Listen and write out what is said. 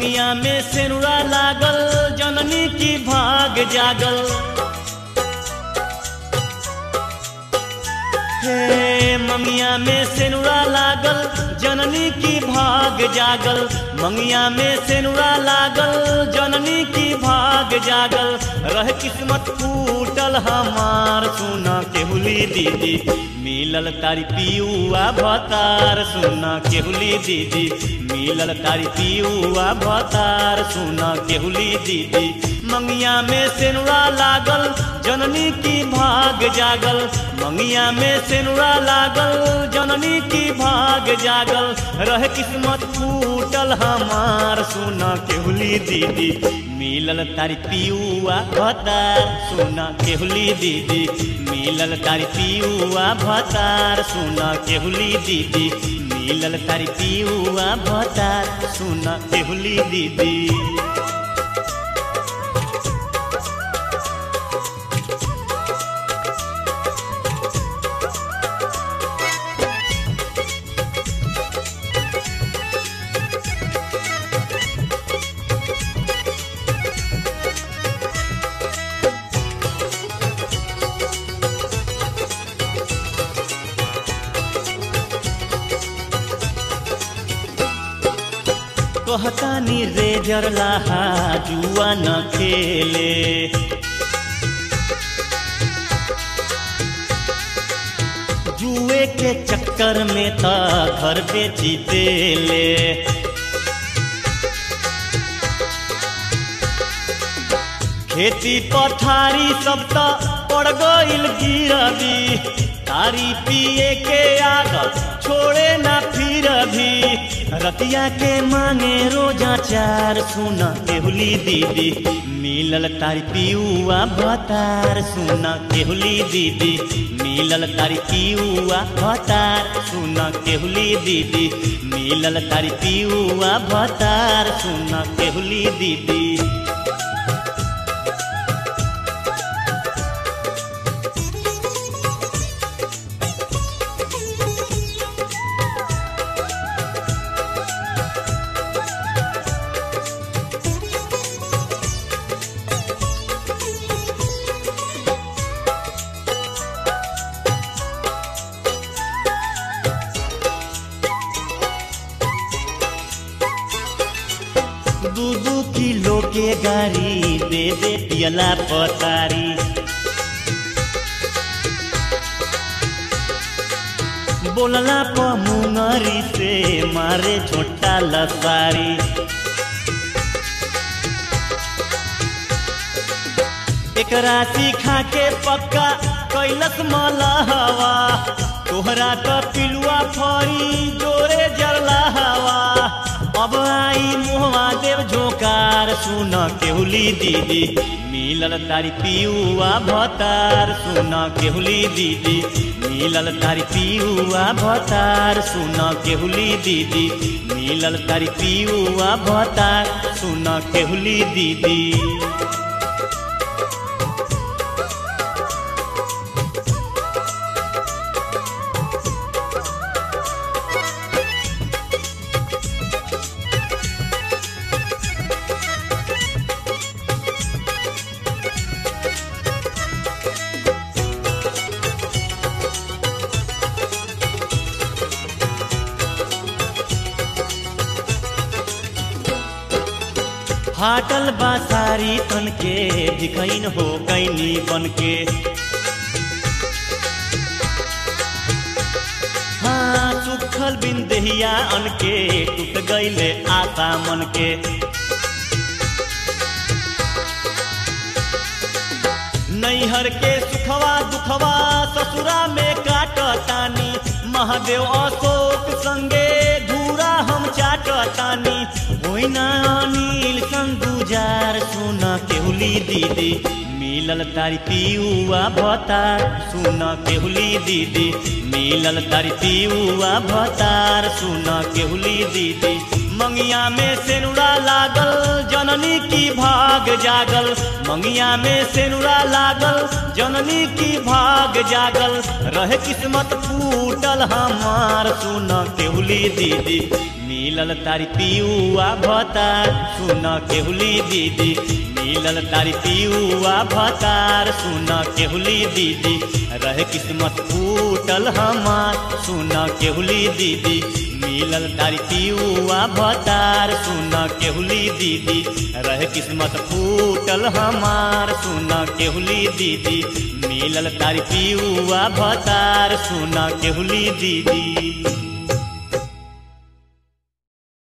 मंगिया में सेनुरा लागल जननी की भाग जागल हे मंगिया में सेनुरा लागल जननी की भाग जागल मंगिया में सेनुरा लागल जननी की भाग जागल रह किस्मत फूटल हमार सुना केहुली दीदी मिलल तारी पियुआ भतार सुना केहुली दीदी मिलल तारी पियुआ भतार सुना केहुली दीदी मंगिया में सेनुरा लागल जननी की भाग जागल मंगिया में सेनुरा लागल जननी की भाग जागल रह किस्मत फूटल हमार सुना केहुली दीदी मिलल तारी पियुआ भतार सुना केहुली दीदी मिलल तारी पियुआ भतार सुना केहुली दीदी मिलल तारी पियुआ भतार सुना केहुली दीदी कहतानी रेजर लाहा जुआ न खेले जुए के चक्कर में त घर बेची देले खेती पथारी सब त पड़ गइल गिरवी तारी पिए के आदत छोड़े ना फिर भी रतिया के मांगे रोजा चार सुना केहुली दीदी मिलल तारी पियुआ भतार सुना केहुली दीदी मिलल तारी पियुआ भतार सुना केहुली दीदी मिलल तारी पियुआ भतार सुना केहुली दीदी दू दू किलो के गाड़ी दे दे पियला पतारी बोलला प मुंगरी से मारे छोटा लसारी एकरा सीखा के पक्का कैलस मलहवा तोहरा त पिलुआ फरी जोरे जरला हवा अब आई मुहवा देव झोकार सुन केहुली दीदी मिलल तारी पियुआ भतार सुन केहुली दीदी मिलल तारी पियुआ भतार सुन केहुली दीदी मिलल तारी पियुआ भतार सुन केहुली दीदी फाटल बासारी तन के दिखैन हो कैनी बन के हाँ सुखल बिन दहिया अन के टूट गईले आशा मन के नैहर के सुखवा दुखवा ससुरा में काटतानी महादेव अशोक संगे धूरा हम चाटतानी होइना अनिल संगुजार सुन केहुली दीदी मिलल तारी पियुआ भतार सुन केहुली दीदी मिलल तारी पियुआ भतार सुन केहुली दीदी मंगिया में सेनुरा लागल जननी की भाग जागल मंगिया में सेनुरा लागल जननी की भाग जागल रहे किस्मत फूटल हमार सुन केहुली दीदी मिलल तारी पियुआ भतार सुन केहुली दीदी मिलल तारी पियुआ भतार सुन केहुली दीदी रहे किस्मत फूटल हमार सुन केहुली दीदी मिलल तारी पियुआ भतार सुन केहुली दीदी रहे किस्मत फूटल हमार सुन केहुली दीदी मिलल तारी पियुआ भतार सुन केहुली दीदी